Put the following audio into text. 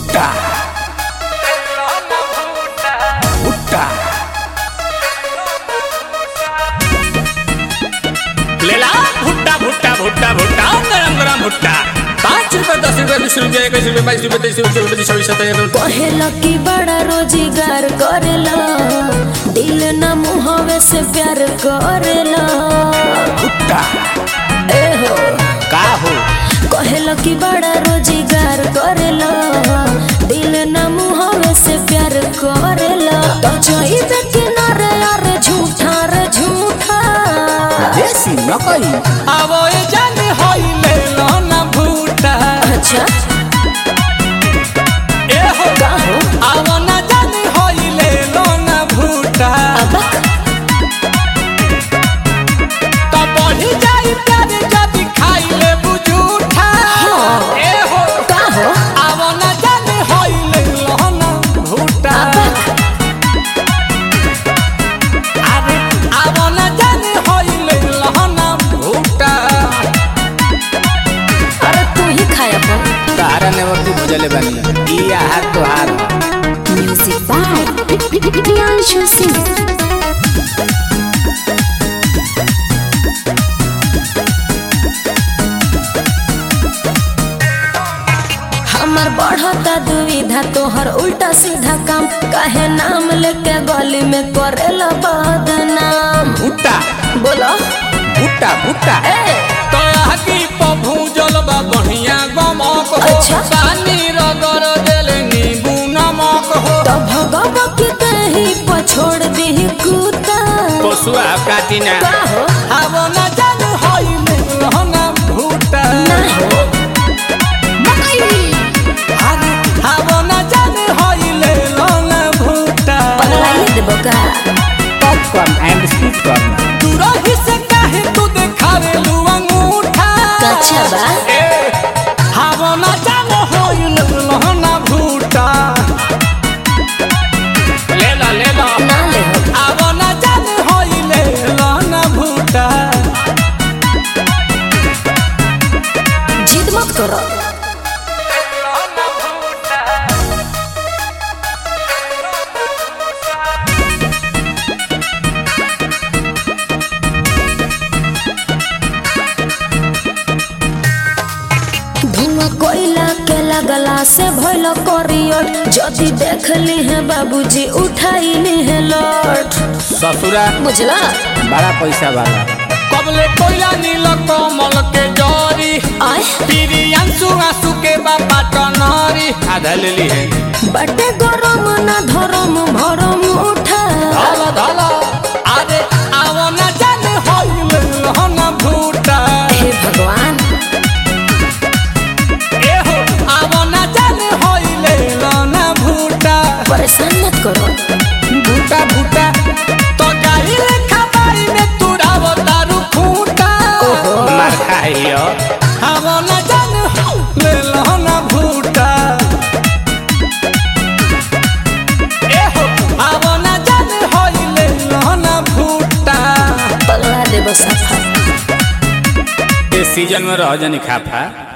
भुट्टा भुट्टा लेला भुट्टा भुट्टा भुट्टा भुट्टा गरम गरम भुट्टा पाँच रुपए दस रुपए बीस रुपए इक्कीस रुपए बाईस रुपए तेईस रुपए चौबीस पच्चीस छब्बीस सत्ताईस कहेला कि बड़ा रोजगार करेला दिल न मुहवे से प्यार करेला भुट्टा ए हो का हो कहेला कि बड़ा रोजगार करेला दिल न मुहवे से प्यार करेला तो जाइबे किनारे यार झूठा रे झूठा देसी नकली आवो ए जान होई ले लो ना भूटा अच्छा ए हो का हो आवो ना जान होई ले लो ना भूटा अबक तो बढ़ी जाई प्यार जब खाई ले बुझूठा ए हो का हो आवो ना जान होई ले लो ना भूटा अरे आवो ना जान होई ले लो ना भूटा अरे तू ही खाया पर तारा नेवती भुजले बानी ई आहार तोहार म्यूजिक बाय प्रियांशु सिंह हमर बढ़ता दुविधा तोहर उल्टा सीधा काम काहे नाम लेके गली में करेला बदनाम भुट्टा बोलो भुट्टा भुट्टा ए तो आगी पभूजल बा बढ़िया गमक हो अच्छा। पानी रगड़ देले नींबू नमक हो तो भगव के कहीं पछोड़ दी कुत्ता पशुआ काटिना का हो आवो न जानू होई मिलना भूटा ना हो अरे आवो न जानू होई लेना भूटा पगलाइए देबो का पॉपकॉर्न एंड स्वीट कॉर्न दूरही से काहे तू देखावे लू अंगूठा कच्छा बा ए आवो न जानू होई लेना भूटा ले ला ले ला ना ले हो आवो न जानू होई लेना भूटा जिद मत करो धुआं कोयला के लगला से भइल करियर जदि देख ली है बाबूजी उठाई ली है लौट ससुरा बुझला बड़ा पैसा वाला कबले कोयला नील कमल के जरी आय पीरी अंसु आंसू के बाबा टनरी आधा ले ली है बटे गरम ना धरम भरम उठा धल धल अरे आवो न जाने होइल हन भूटा हे भगवान ए हो आवो न जाने होइल हन भूटा परेशान मत करो भूटा भूटा तो गाई लेखा बाई में तुरावो दारू खूटा मार खाइयो आवो न जाने होइल हन भूटा ए हो आवो न जाने होइल हन भूटा पगला देबो सफा इस सीजन में रह जानी खाफा